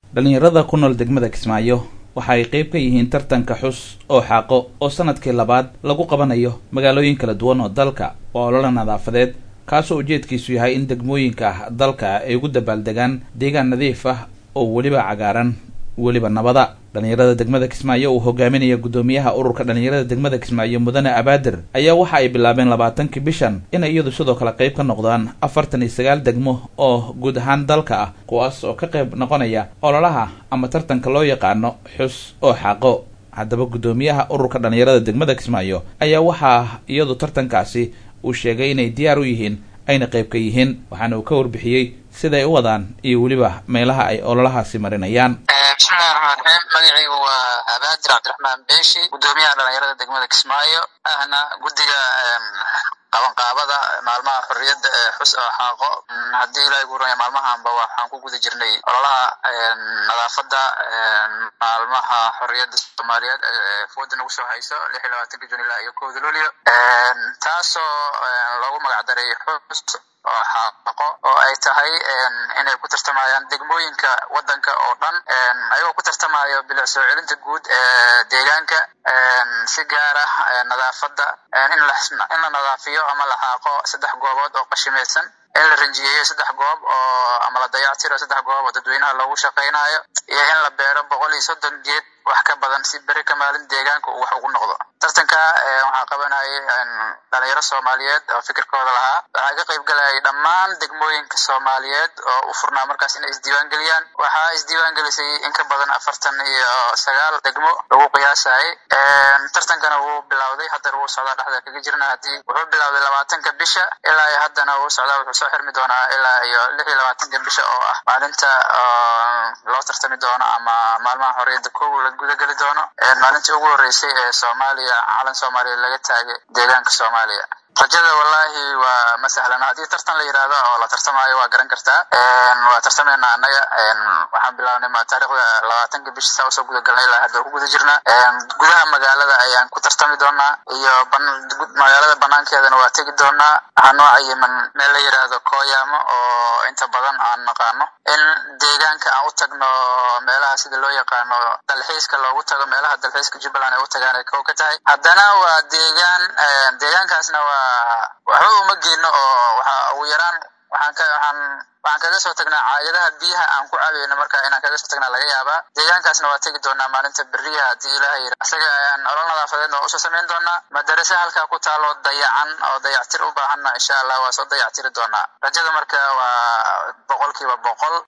dhalinyarada ku nool degmada kismaayo waxa ay qayb ka yihiin tartanka xus oo xaaqo oo sanadkii labaad lagu qabanayo magaalooyin kala duwan oo dalka waa olole nadaafadeed kaasoo ujeedkiisu yahay in degmooyinka dalka ay ugu dabaaldegaan deegaan nadiif ah oo weliba cagaaran weliba nabada dhalinyarada degmada kismaayo uu hogaaminaya guddoomiyaha ururka dhalinyarada degmada kismaayo mudane abaadir ayaa waxa ay bilaabeen labaatankii bishan inay iyadu sidoo kale qayb ka noqdaan afartan iyo sagaal degmo oo guud ahaan dalka ah kuwaas oo ka qayb noqonaya ololaha ama tartanka loo yaqaano xus oo xaaqo haddaba guddoomiyaha ururka dhalinyarada degmada kismaayo ayaa waxaa iyadu tartankaasi uu sheegay inay diyaar u yihiin ayna qayb ka yihiin waxaana uu ka warbixiyey siday u wadaan iyo weliba meelaha ay ololahaasi marinayaan bismillahi raxmaan raxiim magacaygu waa abaadir cabdiraxmaan beeshi guddoomiyaha dhalinyarada degmada kismaayo ahna guddiga qabanqaabada maalmaha xorriyadda ee xus oo xaaqo haddii ilahay guuraya maalmahanba waxaan ku guda jirnay ololaha nadaafadda maalmaha xorriyadda soomaaliyeed ee fooda nagu soo hayso lix iyo labaatanka jun ilaa iyo kowda luulyo taasoo loogu magacdaray xus oo xaaqo oo ay tahay inay ku tartamayaan degmooyinka waddanka oo dhan ayagoo ku tartamayo bilic soo celinta guud ee deegaanka si gaar ah nadaafadda in la nadaafiyo ama la xaaqo saddex goobood oo qashimaysan in la ranjiyeeyo saddex goob oo ama la dayactiro saddex goob oo dadweynaha loogu shaqaynayo iyo in la beero boqol iyo soddon geed wax ka badan si beri ka maalin deegaanka uu wax ugu noqdo tartanka waxaa qabanayay dhalinyaro soomaaliyeed oo fikirkooda lahaa waxaa ka qayb galayay dhammaan degmooyinka soomaaliyeed oo u furnaa markaas inay isdiiwaan geliyaan waxaa isdiiwaan gelisay in ka badan afartan iyo sagaal degmo lagu qiyaasayay tartankana wuu bilowday haddana wuu socdaa dhexda kaga jirna haddii wuxuu bilowday labaatanka bisha ilaa iyo haddana wuu socdaa wuxuu soo xirmi doonaa ilaa iyo lix iyo labaatanka bisha oo ah maalinta loo tartami doono ama maalmaha xorriyadda kow la gudageli doono maalintii ugu horreysay ee soomaaliya calan soomaaliya laga taagay deegaanka soomaaliya rajada wallahi waa ma sahlan haddii tartan la yidhaahdo oo la tartamayo waa garan kartaa waa tartamaynaa annaga waxaan bilaabnay taarikhda labaatanka bishi saa usoo guda galnay ilaa hadda ku guda jirna gudaha magaalada ayaan ku tartami doonaa iyo magaalada banaankeedana waa tegi doonaa waxaa noo cayiman meel la yidhaahdo kooyaamo oo inta badan aan naqaano in deegaanka aan u tagno meelaha sida loo yaqaano dalxiiska loogu tago meelaha dalxiiska jubbaland ay u tagaan ay kow ka tahay haddana waa deegaan deegaankaasna waa waxba uma geyno oo waxa ugu yaraan waxaan ka waxaan waxaan kaga soo tagnaa caagadaha biyaha aan ku cabayno marka inaan kaga soo tagnaa laga yaabaa deegaankaasna waa tegi doonaa maalinta beriya haddii ilaaha yira isaga ayaan olol nadaafadeedna waa usoo samayn doonaa madarase halkaa ku taaloo dayacan oo dayactir u baahanna insha allah waa soo dayactiri doonaa rajada marka waa boqolkiiba boqol